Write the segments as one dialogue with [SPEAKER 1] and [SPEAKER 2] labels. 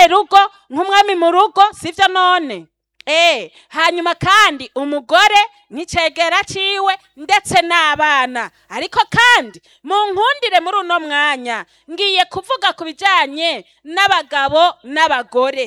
[SPEAKER 1] rugo nk'umwami mu rugo sivyo none Eh, hanyuma kandi umugore n'icegera ciwe ndetse n'abana ariko kandi mu nkundire muri uno mwanya ngiye kuvuga ku bijanye n'abagabo n'abagore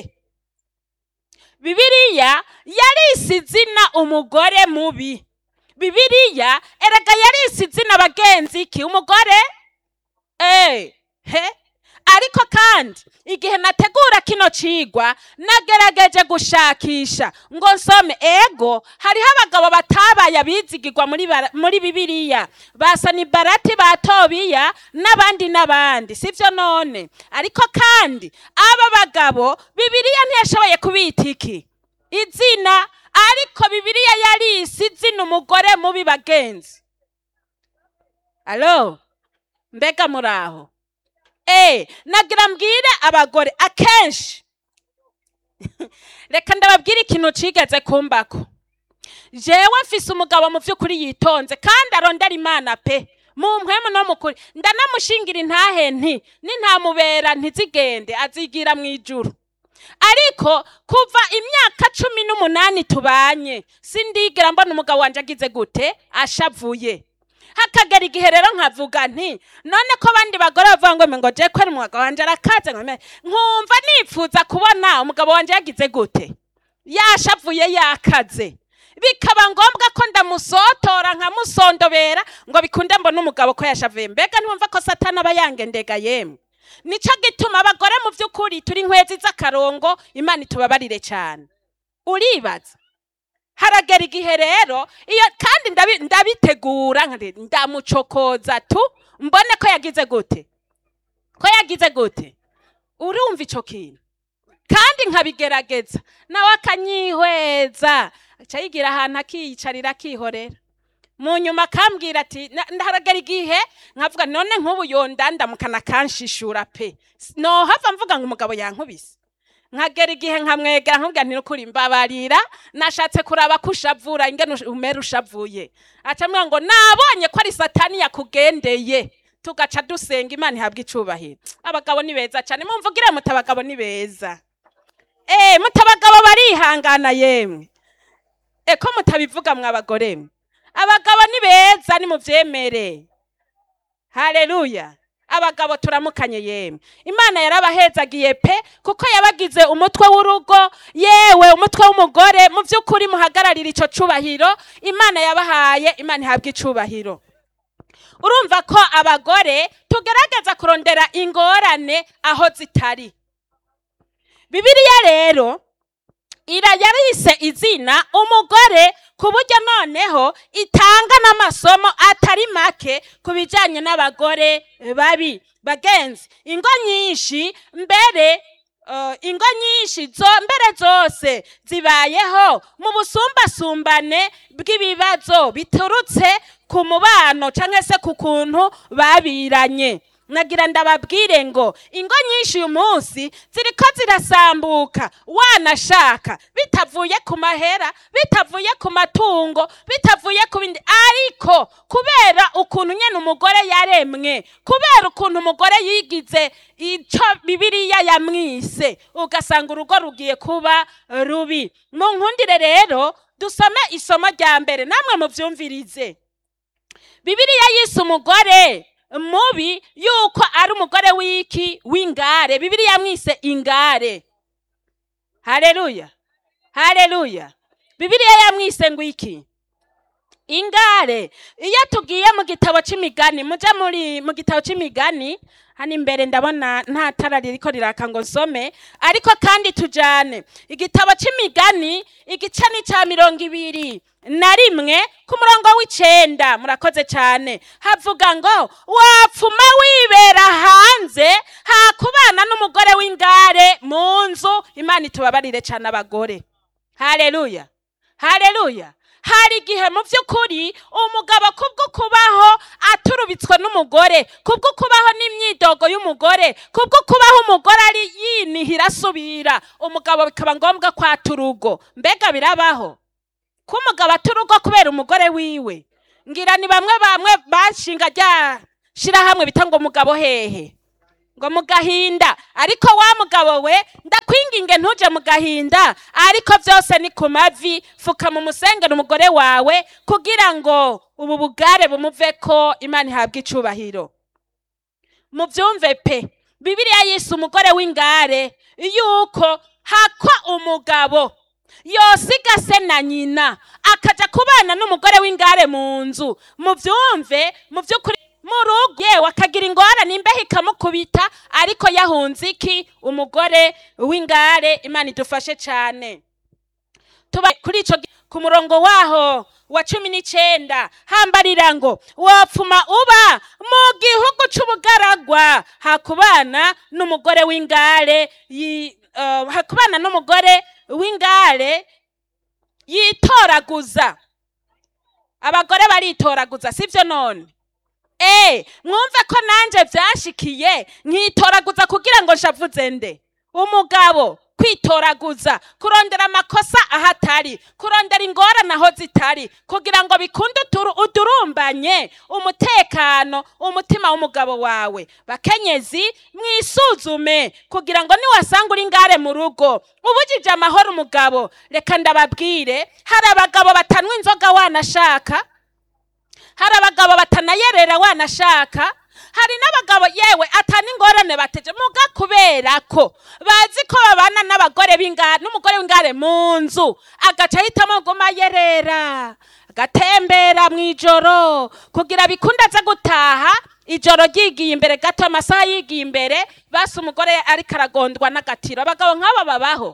[SPEAKER 1] bibiliya yarisi izina umugore mubi bibiliya erega yarisi izina bagenzi ki umugore eh he ariko kandi igihe nategura kino cigwa nagerageje gushakisha ngo nsome ego hariho abagabo batabaye abizigirwa muri, bara- muri bibiliya basa ni barati ba tobiya n'abandi n'abandi sivyo none ariko kandi aba bagabo bibiliya ntiyashoboye kubita iki izina ariko bibiliya yarisi izina umugore mubi bagenzi alo mbega muraho Eh, nagira mbwire abagore akenshi reka ndababwire ikintu cigeze kumbako jewe mfise umugabo mu vy'ukuri yitonze kandi arondera imana pe mu mpwemu no mukuri ndanamushingira intahe nti nintamubera ntizigende azigira mu ijuru ariko kuva imyaka cumi n'umunani tubanye sindigera mbona umugabo wanje agize gute ashavuye hakagera igihe rero nkavuga nti none ko abandi bagore bavuga ngo ngo je kwera umugabo wanje arakaze nkome nkumva nipfuza kubona umugabo wanje yagize gute yashavuye yakaze bikaba ngombwa ko ndamusotora nkamusondobera ngo bikunde mbona umugabo ko yashavuye mbega ntiwumva ko satani aba yangendega yemwe nico gituma abagore mu vy'ukuri turi inkwezi z'akarongo imana itubabarire cyane uribaza haragera igihe rero iyo kandi ndabi- ndabitegura nkati ndamucokoza tu mbone ko yagize gute ko yagize gute urumva ico kintu kandi nkabigerageza nawe akanyihweza aca yigira ahantu akiyicarira akihorera mu nyuma akambwira ati "Na- ndaharagera igihe nkavuga none nk'ubu yondandamukana kanshishura pe nohava mvuga ngo umugabo yankubise nkagera igihe nkamwegera nkubwira nti nukuri mbabarira nashatse kuraba ko ushavura ingene ush- umera ushavuye aca ambwira ngo nabonye ko ari satani yakugendeye tugaca dusenga imana ihabwa icubahiro abagabo ni beza cyane mumvugire muti abagabo ni beza eh muti abagabo barihangana yemwe e ko mutabivuga mwa bagore mwe abagabo ni beza nimuvyemere haleluya abagabo turamukanye yemwe imana yarabahezagiye pe kuko yabagize umutwe w'urugo yewe umutwe w'umugore mu by'ukuri muhagararira ico cubahiro imana yabahaye imana ihabwa icubahiro urumva ko abagore tugerageza kurondera ingorane aho zitari bibiliya rero irayarise izina umugore ku buryo noneho itanga n'amasomo atari make ku bijyanye n'abagore babi bagenzi ingo nyinshi mbere eh, ingo nyinshi zo mbere zose zibayeho mu busumbasumbane bw'ibibazo biturutse ku mubano cyangwa se ku kuntu babiranye nagira ndababwire ngo ingo nyinshi uyu munsi ziriko zirasambuka wanashaka bitavuye ku mahera bitavuye ku matungo bitavuye ku bindi ariko kubera ukuntu nyene umugore yaremwe kubera ukuntu umugore yigize ico bibiliya yamwise ugasanga urugo rugiye kuba rubi mu nkundire rero dusome isomo rya mbere namwe muvyumvirize bibiliya yise umugore mubi yuko ari umugore w'iki w'ingare bibiliya yamwise ingare haleluya haleluya bibiliya yamwise ngo iki ingare iyo tugiye mu gitabo c'imigani muje muri mu gitabo c'imigani hano imbere ndabona nta tara ririko riraka ngo nsome ariko kandi tujane igitabo c'imigani igice ni ca mirongo ibiri na rimwe ku murongo w'icenda murakoze cane havuga ngo wapfuma wibera hanze hakubana n'umugore w'ingare mu nzu imana itubabarire cane abagore haleluya haleluya hari igihe mu by'ukuri umugabo kubwo kubaho aturubitswe n'umugore kubwo kubaho n'imyidogo y'umugore kubwo kubaho umugore ari yinihira asubira umugabo bikaba ngombwa ko ata urugo mbega birabaho ko umugabo ata urugo kubera umugore wiwe ngira ni bamwe bamwe bashinga rya shirahamwe bita ngo umugabo hehe ngo mu gahinda ariko wa mugabo we ndakwinginge ntuje mu gahinda ariko byose ni ku mavi fuka mu musengero umugore wawe kugira ngo ubu bugare bumuve ko imana ihabwa icubahiro mubyumve pe bibiliya yise umugore w'ingare yuko hakwa umugabo yosiga se na nyina akaja kubana n'umugore w'ingare mu nzu mubyumve mu by'ukuri mu rugo yewe akagira ingorane imbeho ikamukubita ariko yahunze iki umugore w'ingare imana idufashe cyane tuba kuri ico gi- ku murongo waho wa cumi n'icenda hambarira ngo wopfuma uba mu gihugu c'ubugaragwa hakubana n'umugore w'ingare yi- eh, hakubana n'umugore w'ingare yitoraguza abagore baritoraguza sivyo none Eh, mwumve ko nanje vyashikiye nkitoraguza kugira ngo nshavuze nde umugabo kwitoraguza kurondera amakosa ahatari kurondera ingorane aho zitari kugira ngo bikunde uturu- udurumbanye umutekano umutima w'umugabo wawe bakenyezi mwisuzume kugira ngo niwasanga uri ngare mu rugo ubujije amahoro umugabo reka ndababwire hari abagabo batanwa inzoga wanashaka hari abagabo batanayerera wanashaka hari n'abagabo yewe atana ingorane bateje muga kubera ko bazi ko babana n'abagore b'ingare n'umugore w'ingare mu nzu agaca ahitamo guma yerera agatembera mu ijoro kugira bikunde aza gutaha ijoro ryigiye imbere gato amasaha yigiye imbere basi umugore ariko aragondwa n'agatiro abagabo nk'abo babaho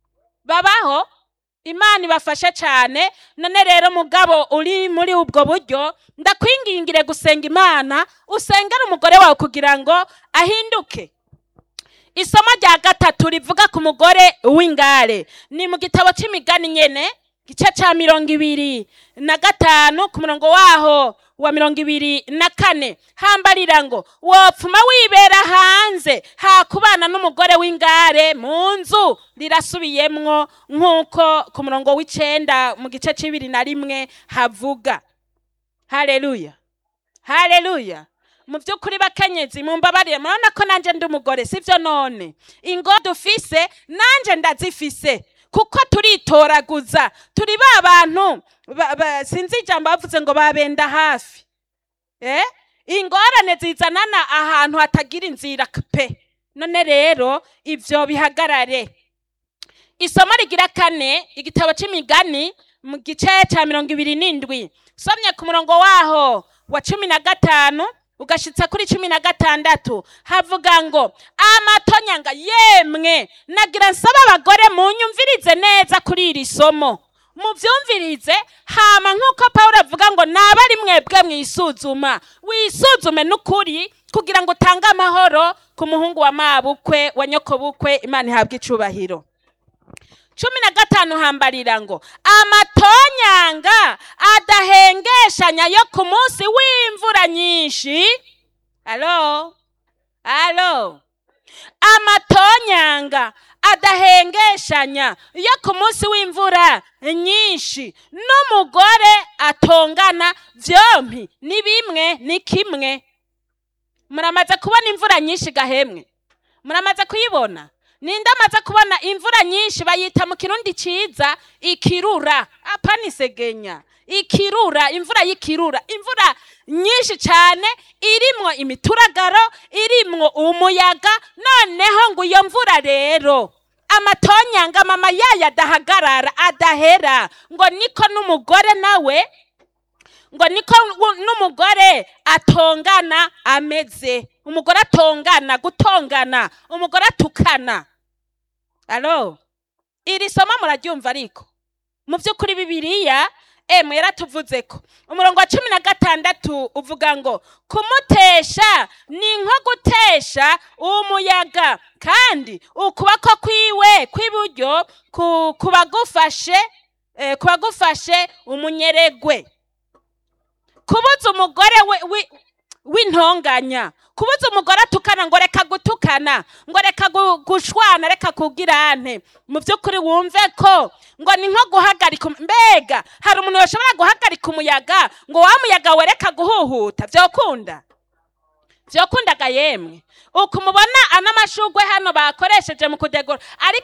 [SPEAKER 1] babaho imana ibafashe cyane none rero mugabo uri muri ubwo buryo ndakwingingire gusenga imana usengere umugore wawe kugira ngo ahinduke isomo rya gatatu rivuga ku mugore w'ingare ni mu gitabo cy'imigani nyene gice cya mirongo ibiri na gatanu ku murongo waho wa mirongo ibiri na kane hambarira ngo wopfuma wibera hanze hakubana n'umugore w'ingare mu nzu rirasubiyemwo nk'uko ku murongo w'icenda mu gice c'ibiri na rimwe havuga haleluya haleluya mu by'ukuri bakenyezi mumbabarire murabona ko nanjye ndi umugore sivyo none ingo dufise nanjye ndazifise kuko turitoraguza turi ba bantu ba- ba- sinzi ijambo bavuze ngo babenda hafi eh? ingorane zizanana ahantu hatagira inzira pe none rero ivyo bihagarare isomo rigira kane igitabo c'imigani mu gice ca mirongo ibiri n'indwi somye ku murongo waho wa cumi na gatanu ugashitsa kuri cumi na gatandatu havuga ngo amatonyanga yemwe nagira nsaba abagore munyumvirize neza kuri iri somo muvyumvirize hama nk'uko pawulo avuga ngo naba ari mwebwe mwisuzuma wisuzume n'ukuri kugira ngo utange amahoro ku muhungu wa mabukwe wa nyokobukwe imana ihabwe icubahiro cumi na gatanu hambarira ngo amatonyanga adahengeshanya yo ku munsi w'imvura nyinshi alo alo amatonyanga adahengeshanya yo ku munsi w'imvura nyinshi n'umugore atongana vyompi ni bimwe ni kimwe muramaze kubona imvura nyinshi gahemwe muramaze kuyibona ninde amaze kubona imvura nyinshi bayita mu kirundi ciza ikirura apana isegenya ikirura imvura y'ikirura imvura nyinshi cyane irimwo imituragaro irimwo umuyaga noneho ngo iyo mvura rero amatonyanga mama yayo adahagarara adahera ngo niko n'umugore nawe ngo niko wu- n'umugore atongana ameze umugore atongana gutongana umugore atukana alo iri somo muraryumva ariko mu by'ukuri bibiliya emwe yaratuvuze ko umurongo wa cumi na gatandatu uvuga ngo kumutesha ni nko gutesha umuyaga kandi ukuboko kwiwe kw'iburyo ku- kuba gufashe eh, kuba gufashe umunyeregwe kubuza umugore we- wi- w'intonganya kubuza umugore atukana ngo reka gutukana ngo reka gu- gushwana reka kugirane mu by'ukuri wumve ko ngo ni nko guhagarika um- mbega hari umuntu yashobora guhagarika umuyaga ngo wa muyaga we reka guhuhuta byokunda vyokundaga yemwe uku mubona ano mashugwe hano bakoresheje mu kudegora ariko